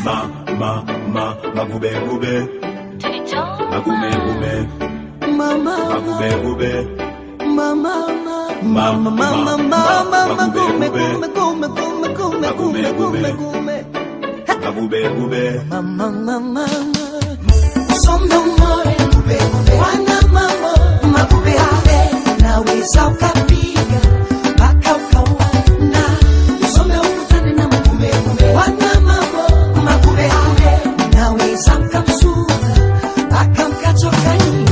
ma ma ma magube gube magube gube Mama, magube gube mama, mama, mama, mama, magume, gume, gume, gume, gume, gume, gume, gume. magube gube Mama, mama, mama. Usombe umore, gube, gube. Wana mama, magube ale, naweza ukapiga mpaka ukaona. Usombe ukutane na magube, gube. Wana mama, magube ale, naweza mkamsuta mpaka mkachoka nyinyi.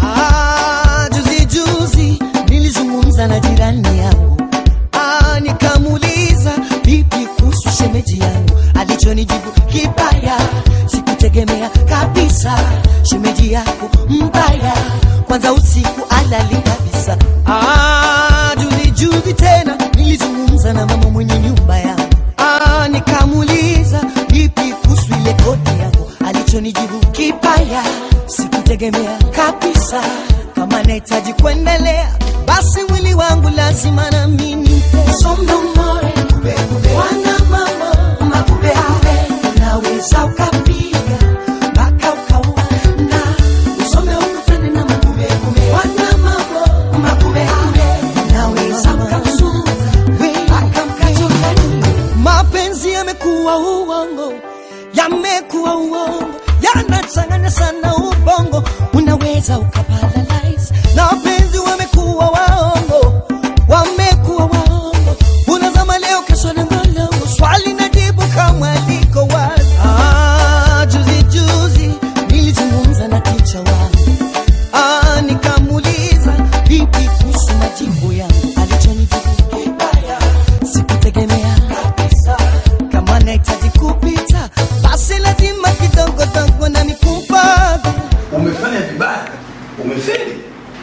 Ah, juzi juzi nilizungumza na jirani yangu ah, nikamuuliza vipi kuhusu shemeji yangu, alichonijibu kibaya, sikutegemea kabisa. Shemeji yako mbaya, kwanza usiku alali kabisa. Ah, juzi juzi tena nilizungumza na mama mwenye nyumba yangu ah, nikamuuliza vipi kuhusu ile kodi yangu, alichonijibu kibaya, sikutegemea kabisa. Kama nahitaji kuendelea, basi mwili wangu lazima na mimi sombe umore kube kube, wana mama makube ale, naweza ukapiga mpaka ukaona, usome ukutane na makube kube, wana mama makube ale, naweza mkamsuta mpaka mkachoka nyinyi. Mapenzi yamekuwa uongo, yamekuwa uongo, yanachanganya sana ubongo, unaweza ukaparalyze. Na wapenzi wamekuwa waongo, wamekuwa waongo, unazama leo, kesho na malongo, swali na jibu kama liko wazi. Ah, juzi juzi nilizungumza na ticha wangu Ah, nikamuuliza vipi kuhusu majibu yangu, alichonijibu kibaya, sikutegemea kabisa. Kama nahitaji kupita, basi lazima kidogo dogo na nikupata. umefanya vibaya umefeli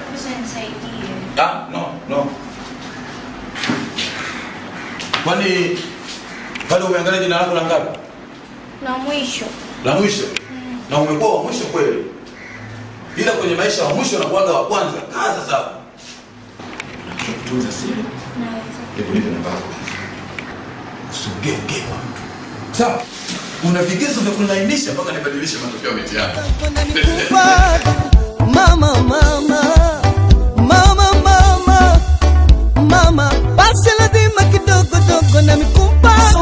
ah, no no kwani pale umeangalia jina lako la ngapi na mwisho la mwisho na umekuwa wa mwisho kweli ila kwenye maisha wa mwisho unakuwaga wa kwanza kaza sawa kutunza siri hebu nipe namba yako usiongee kwa mtu sawa una vigezo vya kunilainisha mpaka nibadilishe matokeo ya mitihani na nikupata. Mama, mama, mama, mama, mama, basi lazima kidogo dogo na mikupata.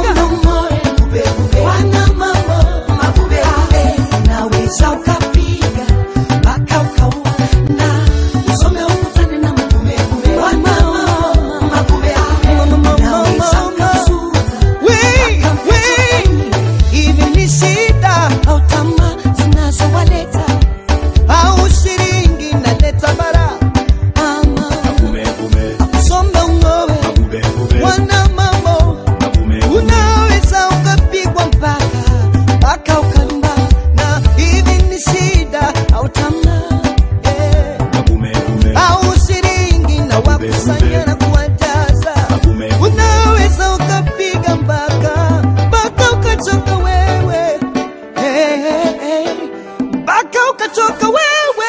Wana mama, makube ale, naweza ukapiga mpaka ukaona. Usome ukutane na makube kube. Wana mama, makube ale, naweza ukamsuta mpaka mkachoka nyinyi. Hivi ni shida au tamaa zinazowaleta au shilingi naleta bara ama Magume, gume, sombe ungowe magube, gube, wana mambo magume, gume. unaweza ukapigwa mpaka mpaka ukalumba na hivi ni shida au tamaa eh, Magume, gume, au shilingi na wakusanya na kuwajaza magume, gume. unaweza ukapiga mpaka mpaka ukachoka wewe hey, hey, hey. mpaka ukachoka wewe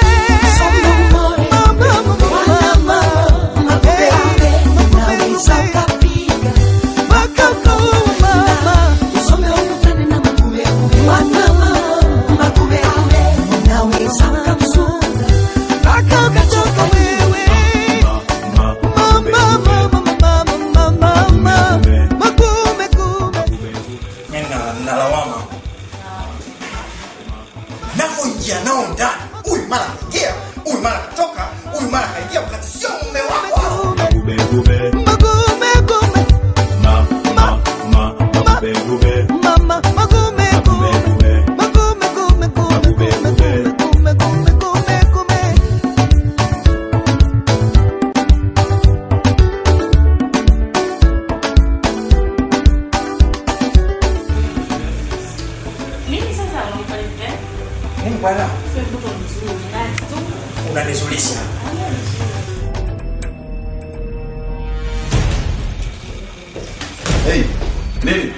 Mama, mama, mama. Hey, makube, kube. Mpaka ukauma, mama. Mpaka ukachoka wewe Ma, ma, Mama, magube, mama, mama, mama, mama. Magume. Magume, gume. gube. Mimi na- nalawama navyoingia nao ndani, huyu mara kaingia, huyu mara katoka, huyu mara kaingia, wakati sio mume wako. Magube, gube. Magume, gume. Ma, ma, ma, magube, gube. Mama, magume, Magume, gume. gube. Magume, gume, gume, Magume, gume, gube. gume, gume, gume, gume. Nini sasa unamfanya Mungu bwana, Sio mtoto mzuri, nani tu? unanizulisha. Hey, nini?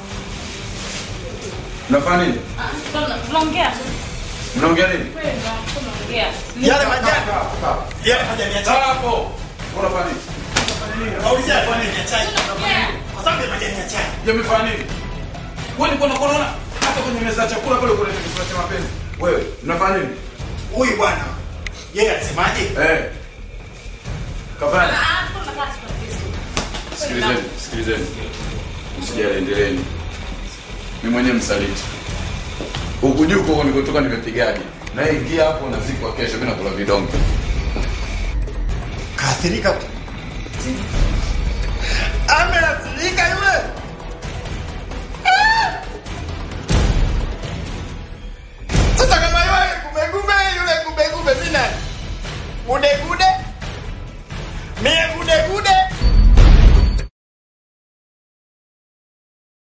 Unafanya nini? Ah, tuna- Tunaongea. Unaongea nini? Wewe ndio tunaongea. Yale majani, yale majani ya chai. Hapo. Unafanya nini? Naulizia kwa nini ya chai? Kwa sababu ya majani ya chai. Yamefanya nini? Wewe ni kuna corona? hata kwenye meza ya chakula kule kule chakula cha mapenzi. Wewe, unafanya nini? Huyu bwana yeye alisemaje? Eh. Kafanya. Ah, tuko na kasi kwa Kristo. Sikilizeni, sikilizeni. Msijali, endeleeni. Mimi mwenyewe msaliti. Huku juu huko nilikotoka nimepigaje? Na yeye ingia hapo na siku ya kesho mimi nakula vidonge. Kaathirika. Ameathirika yule.